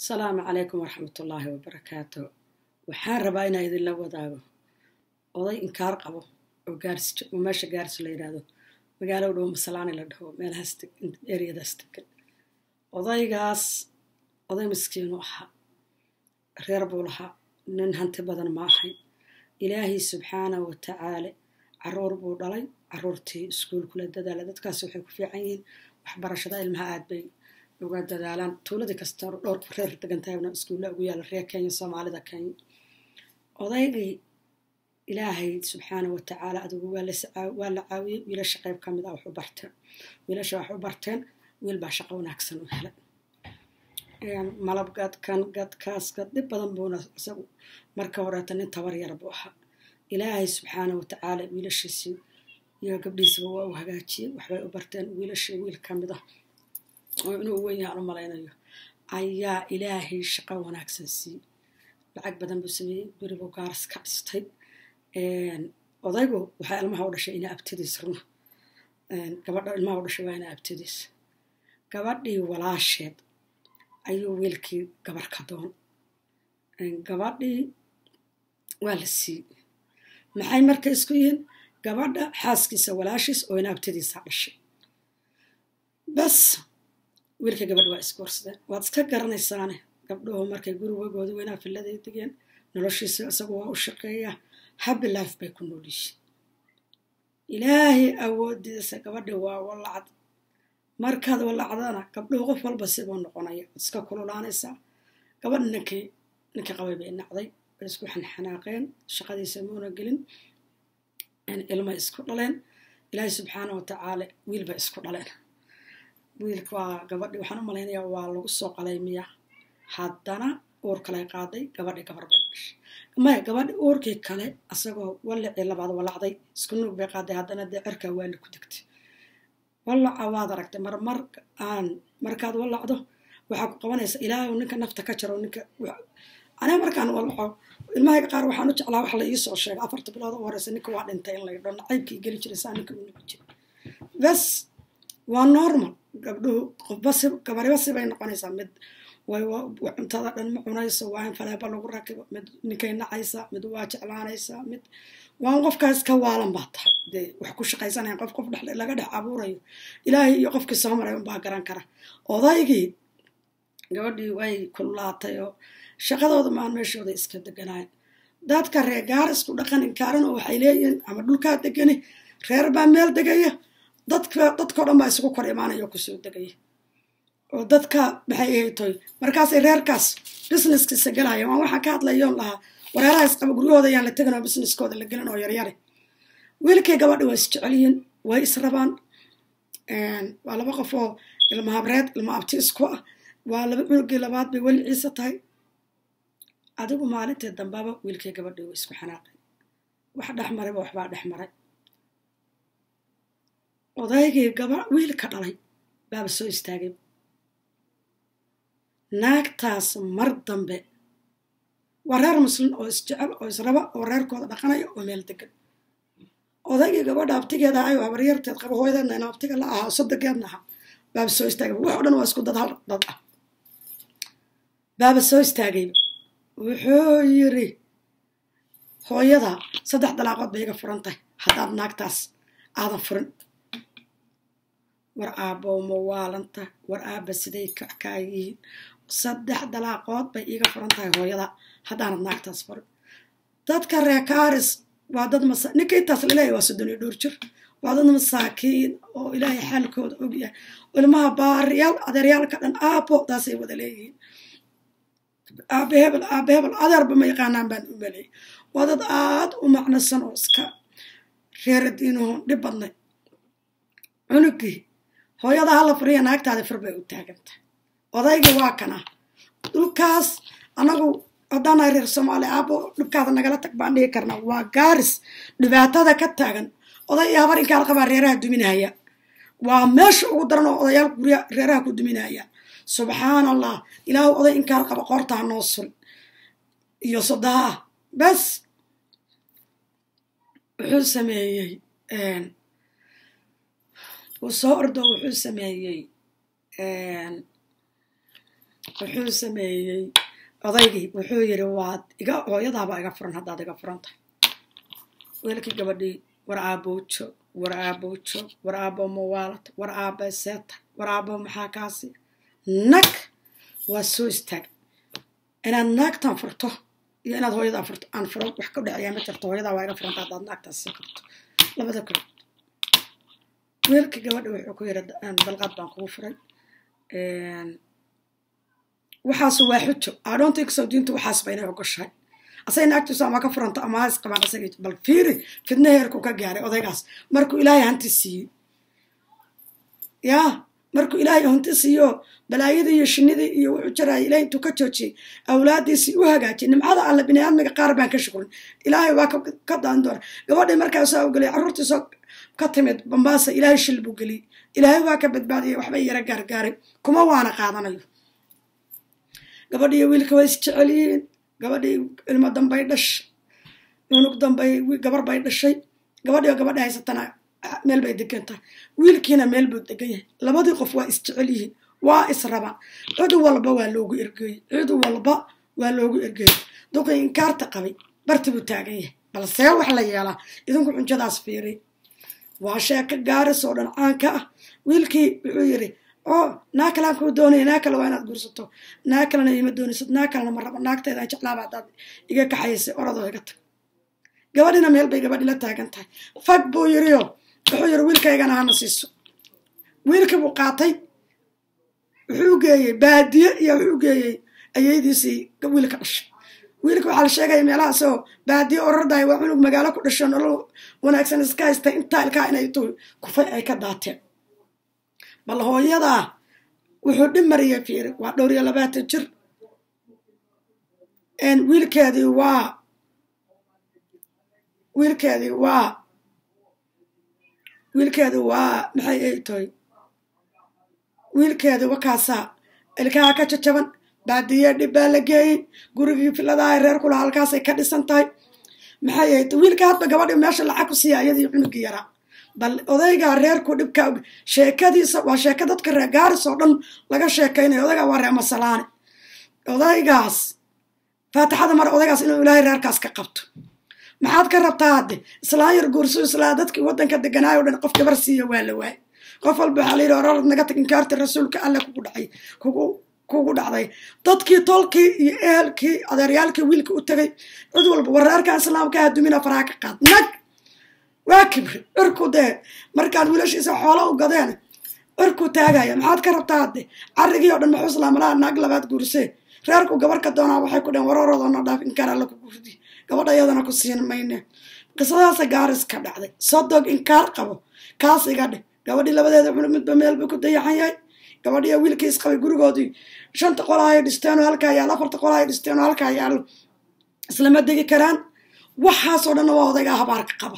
asalaamu calaykum waraxmatullaahi wabarakaatu waxaan rabaa inaa idinla wadaago oday inkaar qabo oo oo meesha gaarsi la yidhaahdo magaalo dhow masalaani la dhaho meelahaas eriyadaas degan odaygaas oday miskiinu ahaa reer buu lahaa nin hanti badan ma ahayn ilaahay subxaana wa tacaala caruur buu dhalay caruurtii iskuulkula dadaala dadkaas waxay ku fiican yihiin waxbarashada ilmaha aad bay uga dadaalaan tuuladii kasta dhowrku reer degantaagna iskuulla ugu yaalla reer kenya soomaalida kenya odaygii ilaahay subxaana wa tacaala adigu waa la caawiyey wiilasha qayb ka mid ah wax u barteen wiilasha wax u barteen wiil baa shaqo wanaagsan u helay malab gadkan gadkaas gad dhib badan buuna isagu marka horeeta nin tabar yar buu ahaa ilaahay subxaana wa tacaala wiilashiisii iyo gabdhiisaba waa u hagaajiyey waxbay u barteen wiilashii wiil ka mid ah oo inuu weyn yahaan u malaynayo ayaa ilaahay shaqo wanaagsan siiyey lacag badan buu sameeyey beribuu gaaras ka dhistay odaygu waxaa ilmaha u dhashay ina abtidiis runa gabadha ilmaha u dhashay waa ina abtidiis gabadhii walaasheed ayuu wiilkii gabar ka doon gabadhii waa la siiyey maxay marka isku yihiin gabadha xaaskiisa walaashiis oo ina abtidiisa dhashay bas wiilka gabadha waa isgoorsadeen waad iska garanaysaane gabdhuhu markay gurigagooda weynaa filladay degeen noloshiisa isagu waa u shaqeeyaa habi life bay ku noolyihiin ilaahay awoodiisa gabadhi waa walacad markaad walacdana gabdhuhu qof walba sibuu noqonaya waad iska kululaanaysaa gabadha ninkii ninkii qabay bay nacday way isku xanxanaaqeen shaqadiisa muuna gelin ilmay isku dhaleen ilaahay subxaana wa tacaala wiil bay isku dhaleen wiilka waa gabadhi waxaan u malaynayaa waa lagu soo qalaymiya haddana uur kaley qaaday gabadhi gabar bay dhashay maya gabadhi uurkii kale asagoo wallicii labaad walacday isku nuug bay qaaday haddana dee cirkaa waali ku degtay wallaca waad aragtay marmar aan markaad wallacdo waxaa ku qabanaysa ilaahu ninka nafta ka jaro ninka aniga markaan wallaco ilmahayga qaar waxaan u jeclaa wax la iisoo sheegay afarta bilood u horeysa ninka waa dhintay in laydho nacaybkii geli jiray saa ninka u nugi jiray bes waa normal gabdhuhu qofbasi gabariba sibay noqonaysaa mid cuntada dhan ma cunayso waa in faleeba lagu rakibo mid ninkay nacaysa mid waa jeclaanaysaa mid waan qofkaas ka waalan baa tahay dee wax ku shaqaysanayan qof qof dhex laga dhex abuurayo ilaahay iyo qofkii soo maray unbaa garan kara odaygii gabadhii way kululaatay oo shaqadooda maan meeshooda iska deganayan dadka reer gaarisku dhaqan inkaaran oo waxay leeyihiin ama dhulkaa degani reer baa meel degaya dadka dadkao dhan baa isugu kor imaanaya oo kusoo degaya oo dadka maxay ahaytoy markaasay reerkaas businesskiisa galaya waan waxaan ka hadlayoon lahaa wareeraha isqaba guryahooda ayaan la tegin oo businesskooda la gelin oo yaryare wiilkay gabadha waa isjecelyihiin way israbaan waa laba qof oo ilma habreed ilma abti isku ah waa laba cunugii labaad bay weli ciise tahay adigu maalintii dambaba wiilkay gabadhii waa isku xanaaqay wax dhex marayba waxbaa dhex maray odaygii gaba wiilka dhalay baaba soo istaagay naagtaas mar dambe waa reer muslim oo isjecel oo israba oo reerkooda dhaqanaya oo meel degan odaygii gabadha abtigeeda ahay oo habaryarteed qaba hooyadeedna ina abtiga la ahaa sodogeedna ahaa baaba soo istaagay wax o dhan waa isku dad hal dad ah baaba soo istaagayba wuxuu yiri hooyada saddex dalaaqood bay iga furan tahay haddaad naagtaas aadan furin war aabbow ma waalanta war aabba siday kaa yihiin saddex dalaaqood bay iiga furan tahay hooyada haddaanad naagtaas furin dadka reekaaris waa dad masa ninka intaas laleeyahy waa soddon iyo dhowr jir waa dad masaakiin oo ilaahay xaalkooda ogyahay ilmaha baariyaal adeeryaalka dhan aabbo taasay wada leeyihiin aabe hebel aabe hebel adeerba ma yaqaanaan baan u maleeyay waa dad aad u macnosan oo iska reeradiinuhu dhib badnay cunugii hooyada hala furiya naagtaada fur bay u taagantah odaygii waa kana dhulkaas anagu haddaana reer soomaali aabo dhibkaada nagala tag baan dhihi karna waa gaaris dhibaatada ka taagan oday iyo habar inkaal qabaa reeraha duminaya waa meesha ugu daran oo odayaal gurya reeraha ku duminaya subxaan allah ilaahu oday inkaal qaba qoortaa noo sul iyo sodaha bes wuxuu sameeyey uu soo ordo wuxuu sameeyey wuxuu sameeyey odaygii wuxuu yidhi waad iga hooyadaaba iga furan haddaad iga furan tahay wiilkii gabadhii war aabowjo war aabowjo war aabo mawaalata war aaba seeta war aabo maxaa kaasi nag waa soo istaag inaad naagtan furto iyo inaad hooyadaa furto aan furo wax ka dhexeeyaa ma jirto hooyadaa waa iga furanta haddaad naagtaas sii qabto labada kale wiilkii gabadha wuxuu ku yidhi dalqaad baan kugu furay waxaasu waa xujo adhoonta kasoo diintu waxaas ba inay ogoshahay asay naagtiisu ama ka furanta ama ha isqabaan asagay bal fiiri fidna heerku ka gaaray odaygaas markuu ilaahay hanti siiyey yaa markuu ilaahay hanti siiyo balaayadii iyo shinidii iyo wuxuu jaraayay ilahay intuu ka joojiyey awlaadiisii u hagaajiyay nimcada alle biniaadmiga qaar baan ka shukrin ilaahay waa ka daan doona gabadhii markaasaa u geliyay carruurtiisoo ka timid bambaasa ilaahay shil buu geliyey ilaahay waa ka badbaadiyay waxbay yara gaargaaray kuma waana qaadanayo gabadhiiyo wiilka way isjecel yihiin gabadhii ilmo dambay dhashay cunug dambay gabar bay dhashay gabadhiio gabadha haysatana meel bay degan tahay wiilkiina meel buu degan yahay labadii qof waa isjecel yihiin waa israbaan cid walba waa loogu ergeeyey cid walba waa loogu ergeeyey duqii inkaarta qabay barti buu taagan yahay balsee wax la yeelaa idinku xunjadaas fiiriy waa sheeko gaaris oo dhan caanka ah wiilkii wuxuu yidhi oo naa kalaan kuu doonaya naa kale waa inaad guursato naa kalena ima doonaysid naa kalena ma rabo naagteedaan jeclaaba haddaad iga kaxaysay oradoo iga tag gabadhina meel bay gabadhi la taagan tahay fag buu yidhiyo wuxuu yidhi wiilkaygana hana siiso wiilkii buu qaatay wuxuu geeyey baadiye iyo wuxuu geeyey ayeydiisii wiilka dhashay wiilka waxaa la sheegaya meelahaasoo baadiye orardahay waa cunug magaalo ku dhasho nolol wanaagsan iska haystay intaa ilkaa inay tu kufay ay ka daateen bal hooyadaa wuxuu dhib mariyay fiiri waa dhowr iyo labaatan jir wiilkeedii waa wiilkeedii waa wiilkeedii waa maxay ay tahay wiilkeedii wakaasaa ilkaha ka jajaban baadiye dhib baa la geeyey gurigii filadaha reer kula halkaasay ka dhisan tahay maxay ay tahay wiilka hadba gabadhi meesha lacag ku siiya iyadii cunugii yaraa bal odaygaa reerku dhibka sheekadiisa waa sheeko dadka reer gaaris oo dhan laga sheekaynayo odaygaa waa reer masalaane odaygaas faatixada mare odaygaas inuu ilaahay reerkaas ka qabto maxaad ka rabtaa hadde islaan yar guursu islaa dadkii waddanka deganaayo o dhan qof gabar siiya waa la waayay qof walba waxaa la yidhi orarad naga tag inkaarti rasuulka alle kugu dhacay kugu kugu dhacday dadkii tolkii iyo ehelkii adeeryaalkii wiilka u tegay cid walba wareerkan islaamka ah dumina faraha ka qaad nag waa kibri cirku dee markaan wiilashiisa xoolo u gadeen cirku taagaya maxaad ka rabtaa hadde carrigii oo dhan maxuu islaamalaha naag labaad guursee reerku gabar ka doonaa waxay ku dheheen wararoodoona dhaaf inkaar alla ku gurdi gabadha iyadana ku siin mayne qisadaasa gaaris ka dhacday sodog inkaar qabo kaas iga dheh gabadhii labadeeda cunug midba meel buu ku dayaxan yahay gabadhiiyo wiilkii isqabay gurigoodii shanta qolaha ay dhisteenoo halkaa yaalo afarta qolaha ay dhisteenoo halkaa yaalo islama degi karaan waxaasoo dhanna waa odaygaa habaarka qaba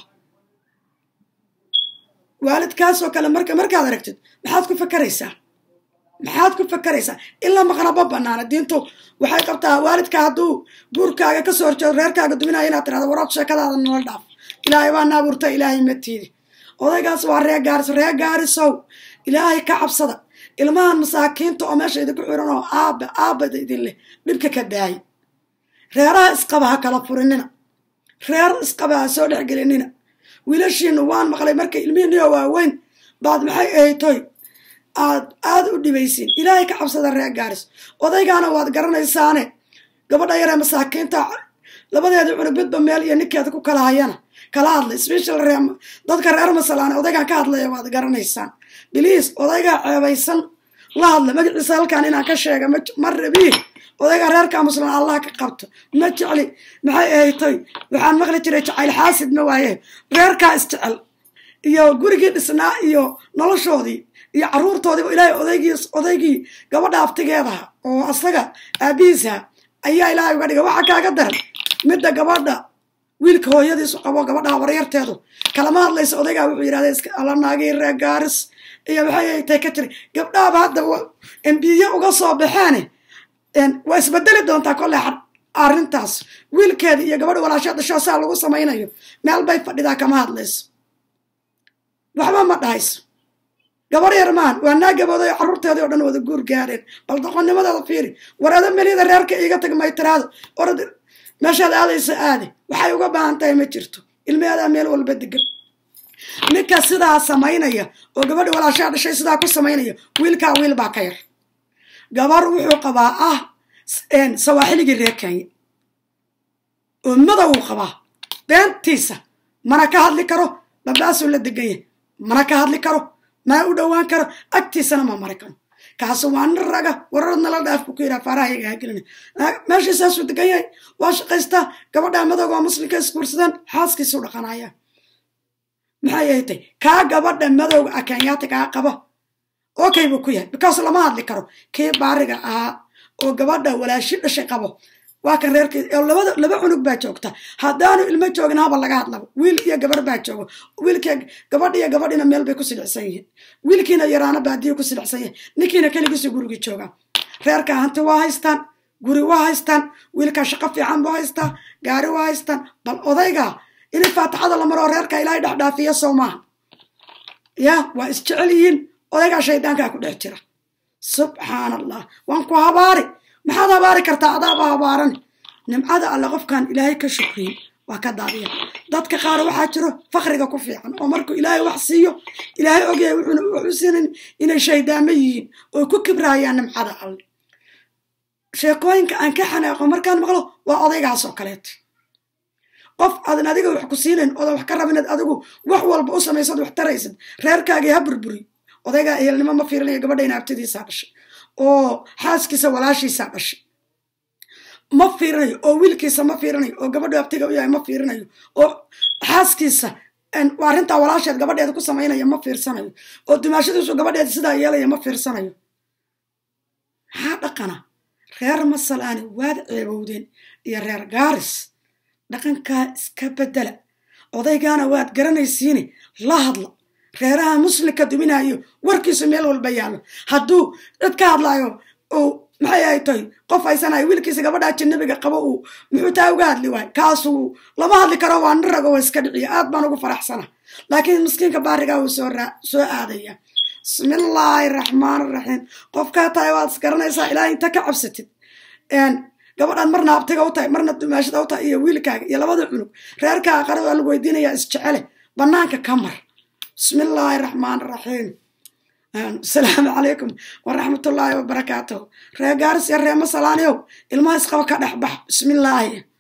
waalidkaasoo kale marka markaad aragtid maxaad ku fakaraysaa maxaad ku fakaraysaa ilaa maqnaba banaana diintu waxay qabtaa waalidka hadduu guurkaaga kasoo horjeedo reerkaaga duminaya inaad tirahdo waraad sheekadaada nala dhaaf ilaahay baa naabuurta ilaahay matiidi odaygaas waa ree gaaris ree gaarisow ilaahay ka cabsada ilmahan masaakiinta oo meesha idinku xiran oo aaba aabada idin leh dhibka ka daayay reeraha isqaba ha kala furinina reer isqaba ha soo dhexgelinina wiilashiinu waan maqlay markay ilmihiiniyo waaweyn baad maxay ahaytoy aad aada u dhibaysiin ilaahay ka cabsada reer gaaris odaygaana waad garanaysaane gabadha yaree masaakiinta labadeedii cunug midba meel iyo ninkeeda ku kala hayana kala hadlay special ree dadka reer masalaane odaygaan ka hadlaya waad garanaysaan biliis odaygaa ceebaysan la hadla magaciisa halkaan inaan ka sheega ma rabii odaygaa reerkaa muslim allah ka qabto ma jecli maxay ahaytoy waxaan maqli jiray jacayl xaasid ma waaye reerkaa isjecel iyo gurigii dhisnaa iyo noloshoodii iyo carruurtoodiiba ilaahay odaygii odaygii gabadha aftigeedaha oo asaga aabihiisa ayaa ilaahay uga dhigay waxaa kaaga daran midda gabadha wiilka hooyadiisu qabo gabadhaha waryarteedu kalama hadlaysa odaygaa wuxuu yidhahda alla naagii reer gaaris iyo waxay tay ka tiri gabdhahaba hadda embiye uga soo baxeene waa isbedeli doontaa kolle arrintaas wiilkeeda iyo gabadha walaasheed dhashoo saa lagu samaynayo meel bay fadhidaa kama hadlayso waxba ma dhahayso gabar yar maan waa naa gabooday oo carruurteedii o dhan wada guur gaareen bal doqonnimadeeda fiiri warada meliyada reerka iiga tag maytiraado orad meeshaad aadaysa aade waxay uga baahan tahay ma jirto ilmeedaa meel walba degan ninka sidaa samaynaya oo gabadha walaashaa dhashay sidaa ku samaynaya wiilkaa wiil baa ka yar gabar wuxuu qabaa ah sawaaxiligii reer kenya oo madow qabaa beentiisa mana ka hadli karo dhabdhaasuu la degan yahay mana ka hadli karo mana u dhowaan karo agtiisana ma mari karo kaasu waa nin raga wararad nala dhaaf buu ku yidhaha faarahayaga hagelina meeshiisaasuu degan yahay waa shaqaystaa gabadhaa madowga waa muslimka isguursadaan xaaskiisuu dhaqanaya maxay ahatay kaa gabadha madowga ah kenyaati kaa qaba okay buu ku yahay because lama hadli karo kii baariga ahaa oo gabadha walaashi dhashay qabo waa kan reerkii labada laba cunug baa joogta haddaanu ilmo joogin haba laga hadlaba wiil iyo gabar baa jooga wiilkii gabadh iyo gabadhina meel bay ku silicsan yihiin wiilkiina yaraana baadiyo ku silicsan yahay ninkiina keligiisu gurigii jooga reerka hanti waa haystaan guri waa haystaan wiilka shaqo fiican buu haystaa gaari waa haystaan bal odayga in faatixada la maroo reerka ilaahay dhexdhaafiya soo maaha ya waa isjecel yihiin odaygaa shaydaankaa ku dhex jira subxaan allah waan ku habaari maxaad habaari kartaa adaaba habaaran nimcada alle qofkaan ilaahay ka shukriyin waa ka daadiya dadka qaar waxaa jiro fakriga ku fiican oo markuu ilaahay wax siiyo ilaahay ogyahay wuxuuna wax u siinin inay shaydaamo yihiin oo ku kibraayaan nimcada alle sheekooyinka aan ka xanaaqo markaan maqlo waa odaygaas oo kaleeto qof aadan adiga wax ku siinayn oodan wax ka rabinad adigu wax walba u samaysad wax taraysad reerkaagii ha burburi odaygaa ehelnimo ma fiirinayo gabadhayna abtidiisaa dhashay oo xaaskiisa walaashiisaa dhashay ma fiirinayo oo wiilkiisa ma fiirinayo oo gabadhu abtiga u yahay ma fiirinayo oo xaaskiisa arrintaa walaasheed gabadheeda ku samaynaya ma fiirsanayo oo dumaashadiisu gabadheeda sidaa yeelaya ma fiirsanayo maxaa dhaqana reer masalaani waad ceebowdeen iyo reer gaaris dhaqankaa iska bedela odaygaana waad garanaysiine la hadla reeraha muslimka duminayo warkiisu meel walba yaallo hadduu cid ka hadlaayo uu maxay ay tahay qof haysanayo wiilkiisa gabadha ajanabiga qabo uu muxuu taa uga hadli waayo kaasuu lama hadli karo waa nin rago waa iska dhiciya aad baan ugu faraxsana laakiin miskiinka baarigaa wuu soo soo aadaya bismillaahi raxmaan raxiim qofkaa tahay waad isgaranaysaa ilaa inta ka cabsatid gabadhaan marna abtiga u tahay marna dumaashada u tahay iyo wiilkaaga iyo labada cunug reerkaaga qara waa lagu weydiinayaa isjecele bannaanka ka mar bismi illaahi raxmaan raxiim asalaamu calaykum waraxmatullaahi wabarakaatuhu ree gaaris iyo ree masalaaniyow ilmaha isqaba ka dhex bax bismillaahi